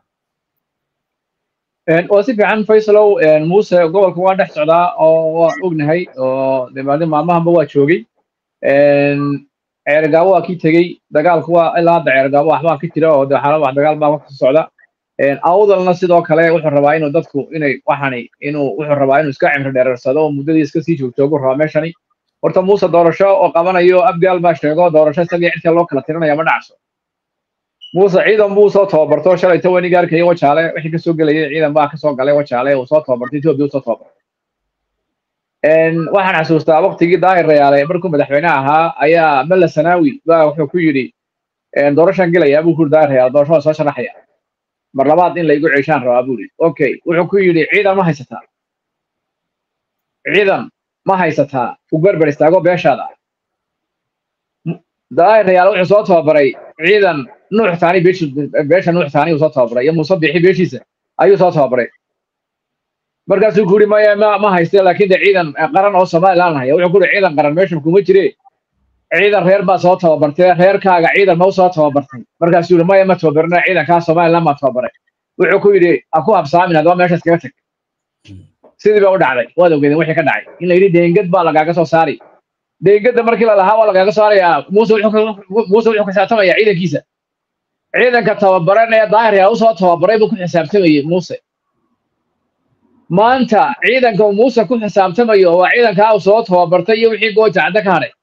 waa si fiican faysalow muuse gobolka waa dhex socdaa oo waa ognahay oo demaade maalmahanba waa joogay ceergaabo waa kii tegey dagaalku waa ilaa hadda ceergaabo waxbaa ka jira oo de xaalad wax dagaal baa ka socda awdalna sidoo kale wuxuu rabaa inuu dadku inay waxani inuu wuxuu rabaa inuu iska cimri dheereersado oo muddadii iska sii joogjoogu rabaa meeshani horta muuse doorasho oo qabanayo abgaal baa sheego doorasho isagii cidka loo kala tirinaya ma dhacso muuse ciidan buu soo tababarto shalay tawaniga arkaya wajaale wixii kasoo gelayay ciidan baa kasoo galay wajaale uu soo tababartay etoobiya uu soo tababartay waxaan xasuustaa waqtigii daahir rayaale markuu madaxweyne ahaa ayaa mella sanaawi baa wuxuu ku yidhi doorashaan gelayaa buu ku yidhi daahir rayaale doorasho waa soo sharaxaya mar labaad in laygu ceeshaan rabaa buu yidhi okay wuxuu ku yidhi ciidan ma haysataa ciidan ma haysataa u berber istaago beeshaada daahir rayaale wuxuu soo tababaray ciidan nuux taani beesha nuux taani uu soo tababaray iyo muuse bixi beeshiisa ayuu soo tababaray markaasuu ku yidhi maya ma ma hayste laakiin de ciidan qaran oo somaliland haya wuxuu ku yidhi ciidan qaran meeshan kuma jire ciidan reer baa soo tababartay reerkaaga ciidan ma u soo tababartay markaasuu yidhi maya ma tababarina ciidankaa somaliland baa tababaray wuxuu ku yidhi ha ku habsaamin haddaba meeshaas kaga tag sidii ba u dhacday waad ogeedeen wixii ka dhacay in la yidhi deengad baa lagaaga soo saari deengada markii la lahaa waa lagaaga saarayaa muuse muuse wuxuu xisaabtamaya ciidankiisa ciidanka tababaran ee daahir yaa usoo tababaray buu ku xisaabtamayey muuse maanta ciidanka uu muuse ku xisaabtamayo waa ciidankaa uu soo tababartay iyo wixii gooja cadda ka hadhay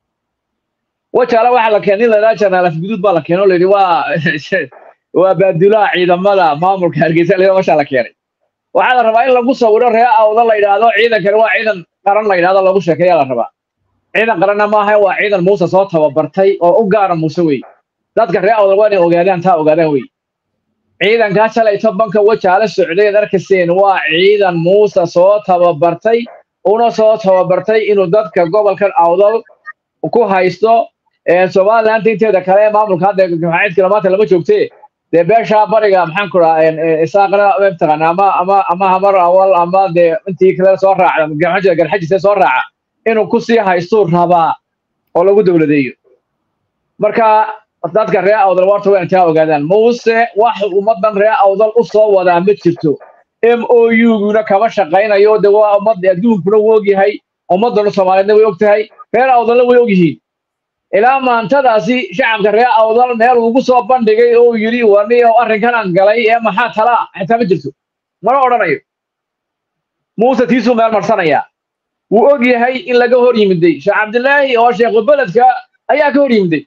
wajaale waxaa la keenay in la yidhaha janaalaf guduud baa la keenay oo la yidhi waa waa baadulaha ciidamada maamulka hargeysa la mashaa la keenay waxaa la rabaa in lagu sawiro ree awda la yidhaahdo ciidankani waa ciidan qaran la yidhahdo lagu sheekeeyaa la rabaa ciidan qaranna maaha waa ciidan muuse soo tababartay oo u gaara muuse wey dadka ree awda waa inay ogaadaan taa ogaadaan wey ciidankaa shalayto banka wajaale socday arkayseen waa ciidan muuse soo tababartay una soo tababartay inuu dadka gobolkan awdal ku haysto somaliland inteeda kale ee maamulka hadda maxacidkila maanta lama joogtee dee beeshaa bariga maxaan ku dhahaa isaaqna mataqaana ama ama ama hamar awal ama dee intii kale soo raacda garxajida garxajise soo raaca inuu kusii haystuu rabaa oo lagu dowladeeyo marka dadka ree awdal warta waa intaa ogaadaan muuse wax ummadan ree awdal u soo wadaa ma jirto m o u-guna kama shaqaynayo de waa ummad adduunkuna wuu ogyahay ummadana soomaaliyeedna way og tahay reer awdalna way og yihiin ilaa maantadaasi shacabka ree awdal meel ugu soo bandhigay oo yidhi wani oo arrinkan aan galay ee maxaa talaa xitaa ma jirto mana odhanayo muuse tiisuu meel marsanayaa wuu og yahay in laga hor yimiday sheekh cabdilaahi oo sheekhu beledka ayaa ka hor yimiday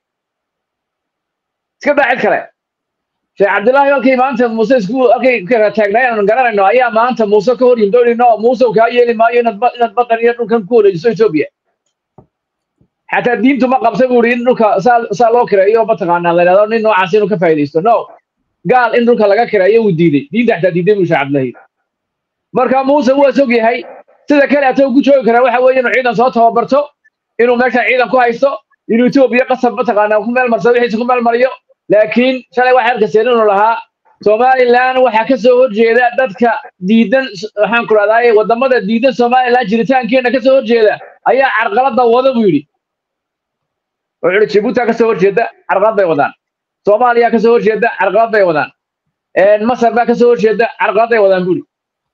iska daa cid kale sheekh cabdilaahi halkii maanta muuse isku halkay kala taagnay aan garanayno ayaa maanta muuse ka hor yimid oo inoo muuse kaa yeeli maayo inaad inaad badan iyo dhulkan ku wareejiso etoobiya xataa diintu ma qabta buu yidhi in dhulka saa saa loo kireeyo mataqaanaa la yidhahdo nin noocaas inuu ka faa'iidaysto no gaal in dhulka laga kireeyo wuu diiday diinta xataa diiday buu sheekh cabdilaahi marka muuse waa sog yahay sida kale ata ugu joogi karaa waxa weeye inuu ciidan soo tababarto inuu meesha ciidan ku haysto inuu etoobiya qasab mataqaanaa ku meel marsado wixiisa ku meel mariyo laakiin shalay waxay arkaseen inuu lahaa somaliland waxaa ka soo horjeeda dadka diidan waxaan ku rahdaay wadamada diidan somaliland jiritaankeena ka soo horjeeda ayaa carqalada wada buu yidhi wuxuu yidhi jibuuti ka soo horjeeda carqalad bay wadaan soomaaliya ka soo horjeeda carqalad bay wadaan masar baa kasoo horjeeda carqaladay wadaan buri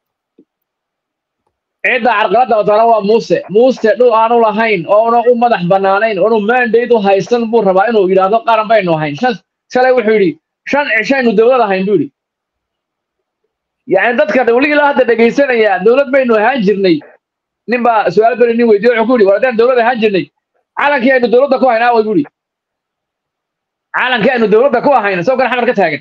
cidda carqaladda wadana waa muuse muuse dhul aanu lahayn oona u madax banaanayn oonu mandate u haysan buu rabaa inuu yidhaahdo qaran baynu ahayn shan shalay wuxuu yidhi shan cishaynu dowlad ahayn buu yidhi yani dadka weli ilaa hadda dhegaysanaya dowlad baynu ahaan jirnay nin baa su-aal beri nin weydiye wuxuu ku yidhi war haddaan dowlad ahaan jirnay calankii aynu dowladda ku hayn aaway buu yidhi calankii aynu dowladda ku ahayn isagoo kan xamar ka taagan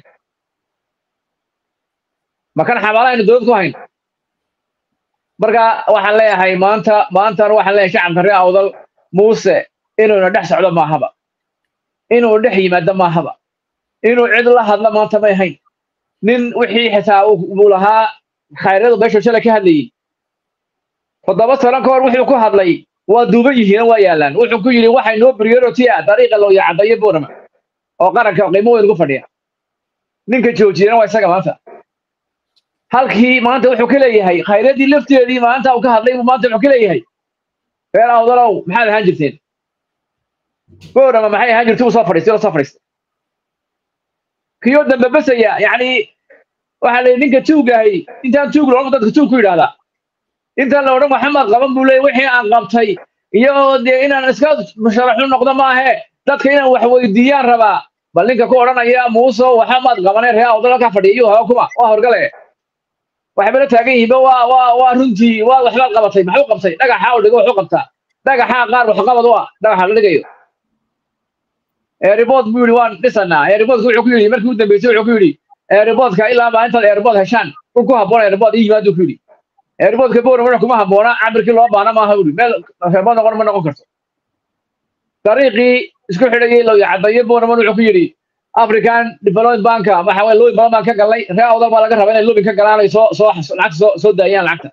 ma kan xabaala aynu dowlad ku hayn marka waxaan leeyahay maanta maantana waxaan leeyahay shacabka reer awdal muuse inuuna dhex socdo maahaba inuu dhex yimaado maahaba inuu cid la hadlo maanta may hayn nin wixii xitaa uu lahaa khayryadu meeshu shalay ka hadlayey toddoba sano ka hor wuxuu ku hadlay waa duuban yihiin waa yaalaan wuxuu ku yidhi waxay noo priority ah dariiqa loo yacadayo buurama oo qaranka qiimo weyn ugu fadhiya ninka joojiyana waa isaga maanta halkii maanta wuxuu ka leeyahay khayradii lafteedii maanta uu ka hadlay buu maanta wuxuu ka leeyahay reer awdalow maxaad ahaan jirteen buurama maxay ahaan jirtay uu soo fadhiistay oo soo fadhiistay kiyoo dambe besaya yacni waxaa la ninka tuugahay intaan tuug loodhan dadka tuug ku yidhahdaa intaan la odhan maxamed qaban buu leeyay wixii aan qabtay iyo dee inaan iska musharaxu noqdo maahe dadka inaan wax weydiiyaan rabaa bal ninka ku odhanaya muuso waxamaad qabanay reer awdal ka fadhiya iyuu haba kuma waa horgale waxayba la taagan yihiinba waa waa waa runtii waa waxbaad qabatay maxuu qabtay dhagaxa u dhigo waxu qabtaa dhagaxaa qaar waxqabad u ah dhagaxa la dhigayo airport buu yidhi waan dhisanaa airportka wuxuu ku yidhi markii u dambeysay wuxuu ku yidhi airportka ilaa maalintaad airport heshaan ul ku habboon airport ii yimaaduu ku yidhi airportka boora marka kuma habboona cabirkii loo baana maaha buu yidhi meel airport noqon ma noqon karto dariiqii isku xidhayay loo yacadayo boorman wuxuu ku yidhi african development banka waxa weye lobin badan baan ka galnay reer awdal baa laga rabaa inay lobin ka galaan ay soo soo lacagta soo soo daayaan lacagta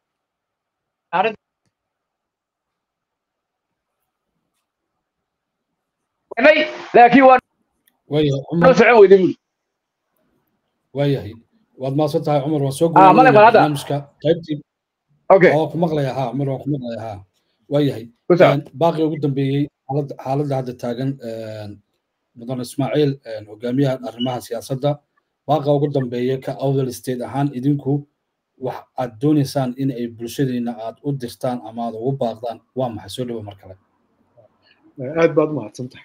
laakiin waa noo socon weyday buri waayahay waad maasan tahay cumar waan soo Ah, male, bal hadda. barnaamijka qaybtii okay oo ku maqlaya ha cumar waan ku maqlaya ha waayahay ku soco baaqi ugu dambeeyey xaaladda xaaladda hadda taagan mudan ismaaciil hogaamiyaha arrimaha siyaasadda baaqa ugu dambeeya ka awdal state ahaan idinku wax aad doonaysaan in ay bulshadiina aad u dirtaan ama aad ugu baaqdaan waa maxay soo dhawo mar kale aad baad umahadsan tahay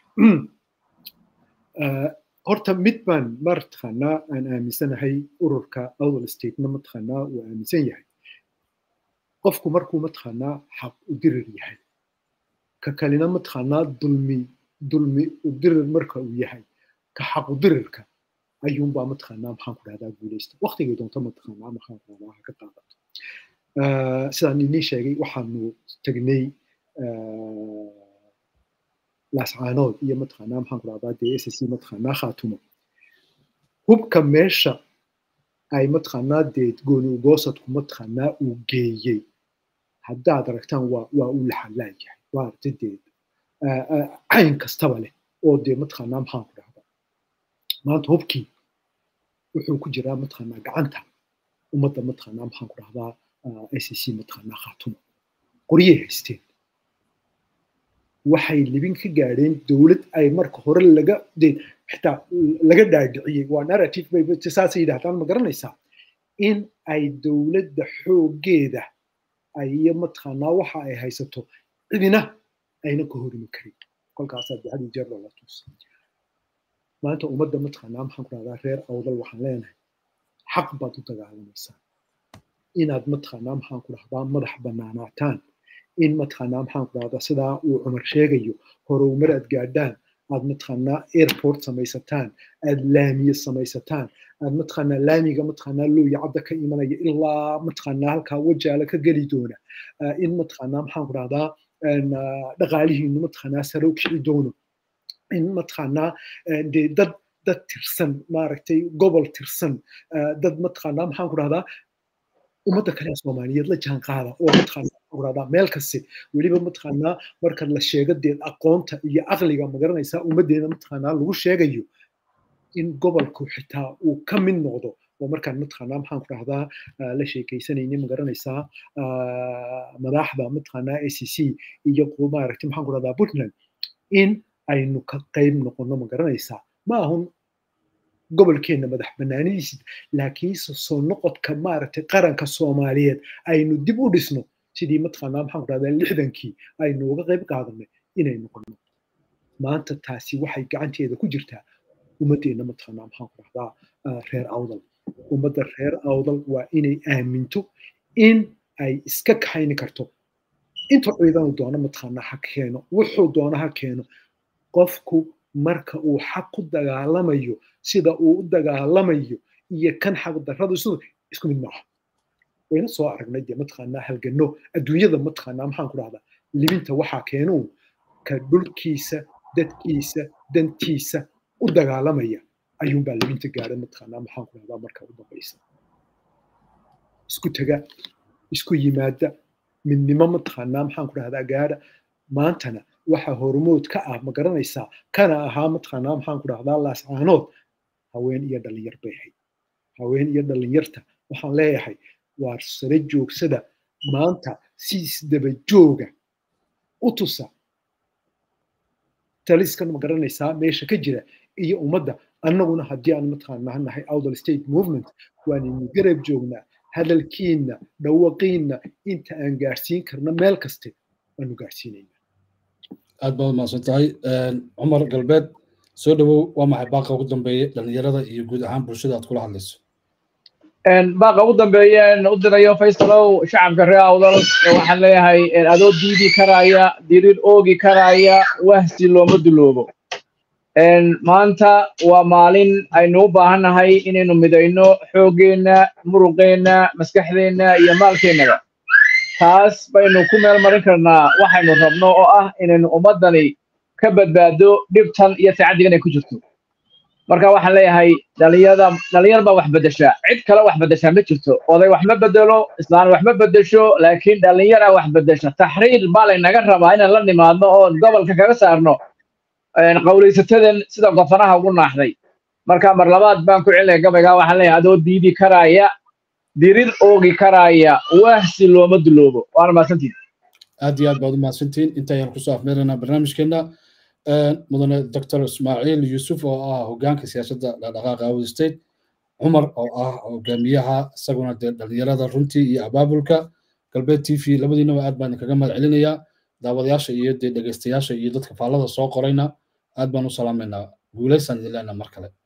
horta mid baan mataqaanaa aan aaminsanahay ururka awdal statena mataqaanaa uu aaminsan yahay qofku markuu mataqaanaa xaq u dirir yahay ka kalena mataqaanaa dulmi dulmi u dirir marka uu yahay ka xaq u dirirka ayuunbaa mataqaanaa maxaan ku dhahdaa guulaysta waqtigay doonto mataqaanaa maxaan ku dhahdaa ha ka qaadato sidaan inii sheegay waxaanu tagnay laascaanood iyo mataqaanaa maxaan ku dhahdaa dee s c mataqaanaa khaatumo hubka meesha ay mataqaanaa dee gooni ugoosadku mataqaanaa uu geeyey haddaad aragtaan waa waa uu laxalaayahay waa aragta dee cayn kastaba leh oo dee mataqaanaa maxaan ku dhahdaa maanta hubkii wuxuu ku jiraa mataqaanaa gacanta ummadda mataqaanaa maxaan ku dhahdaa s c mataqaanaa khaatumo qoryay haysteen waxay libin ka gaadheen dowlad ay marka hore laga de xitaa laga dhaadhiciyey waa narrative bay saasay yidhahdaan ma garanaysaa in ay dowladda xooggeeda iyo mataqaanaa waxa ay haysato cidina ayna ka horimi karin kolkaasaa de hadi jeer loola tuusa maanta ummadda mataqaanaa maxaan ku dhahdaa reer awdal waxaan leenahay xaq baad u dagaalamaysaa inaad mataqaanaa maxaan ku dhahdaa madax bannaanaataan in mataqaanaa maxaan ku dhahdaa sidaa uu cumar sheegayo horumar aad gaadhaan aad mataqaanaa airport samaysataan aad laamiye samaysataan aad mataqaanaa laamiga mataqaanaa looya cadda ka imanaya ilaa mataqaanaa halkaa wajaala ka geli doona in mataqaanaa maxaan ku dhahdaa dhaqaalihiinu mataqaanaa sare u kici doono in mataqaanaa dee dad dad tirsan maaragtay gobol tirsan dad mataqaanaa maxaan ku dhahdaa ummadda kale ee soomaaliyeed la jaan qaada oo mataqaanaa meel kaste weliba mataqaanaa marka la sheego dee aqoonta iyo aqliga magaranaysaa ummaddeena mataqaanaa lagu sheegayo in gobolku xitaa uu ka mid noqdo oo markaan mataqaanaa maxaan ku dhahdaa la sheekaysanayni magaranaysaa madaxda mataqaanaa a c c iyo maaragtay maxaan ku dhahdaa puntland in aynu ka qayb noqono magaranaysaa ma ahun gobolkeenna madax banaanidiisa laakiinse soo noqodka maaragtay qaranka soomaaliyeed aynu dib u dhisno sidii mataqaanaa maxaan ku dhahdaa lixdankii aynu uga qayb qaadanay inay noqono maanta taasi waxay gacanteeda ku jirtaa ummaddeena mataqaanaa maxaan ku dhahdaa reer awdal ummadda reer awdal waa inay aaminto in ay iska kaxayni karto inta ciidanu doono mataqaanaa ha keeno wuxuu doono ha keeno qofku marka uu xaq ku dagaalamayo sida uu u dagaalamayo iyo kan xaq darradu sida isku mid maaha wayna soo aragnay dee mataqaanaa halgano adduunyada mataqaanaa maxaan ku dhahdaa libinta waxaa keenuu ka dhulkiisa dadkiisa dantiisa u dagaalamaya ayuunbaa libinta gaadha mataqaanaa maxaan ku dhahdaa marka u dambaysa isku tega isku yimaada midnimo mataqaanaa maxaan ku dhahdaa gaadha maantana waxa hormood ka ah ma garanaysaa kana ahaa mataqaanaa maxaan ku dhahdaa laascaanood haween iyo dhalinyar bay ahayd haween iyo dhalinyarta waxaan leeyahay waa sare joogsada maanta si isdaba jooga u tusa taliskan ma garanaysaa meesha ka jira iyo ummadda annaguna haddii aan mataqaanaa nahay outdal state movement waanaynu garab joognaa hadalkiinna dhawaqiinna inta aan gaarsiin karna meel kaste waanu gaarsiinayna aad baad umahadsan tahay cumar galbeed soo dhowow waa maxay baaqa ugu dambeeye dhalinyarada iyo guud ahaan bulshada aad kula hadlayso baaqa ugu dambeeyeen u dirayo faysalow shacabka reer awdal waxaan leeyahay adoo diidi karaya dirir oogi karaya wahsi looma duloobo maanta waa maalin aynu u baahannahay inaynu midayno xooggeenna muruqeenna maskaxdeenna iyo maalkeennaba taas baynu ku meel marin karnaa waxaynu rabno oo ah inaynu ummaddani ka badbaado dhibtan iyo tacaddigan ay ku jirto marka waxaan leeyahay dhalinyarada dhalinyar baa wax beddeshaa cid kale wax beddeshaa ma jirto oday wax ma beddelo islaan wax ma beddesho laakiin dhalinyara wax beddesha taxriir baa laynaga rabaa inaan la nimaadno oo gobolka kaga saarno qawlaysatadan sida gofanaha ugu naaxday marka mar labaad baan ku celinaya gabaygaa waxaan leeyahay adoo diidi karaya dirir oogi karaya wahsi looma duloobo waana mahadsantiin aad iyo aad baad u mahadsantiin intayaan kusoo afmeeraynaa barnaamijkeena mudane doctor ismaaciil yuusuf oo ah hogaanka siyaasadda dhaqdhaqaaqa awd state cumar oo ah hogaamiyaha isaguna dee dhalinyarada runtii iyo abaabulka galbeed t v labadiinaba aad baan kaga mahad celinayaa daawadayaasha iyo dee dhegeystayaasha iyo dadka faallada soo qorayna aad baan u salaamaynaa guulaysaan idin leenaa mar kale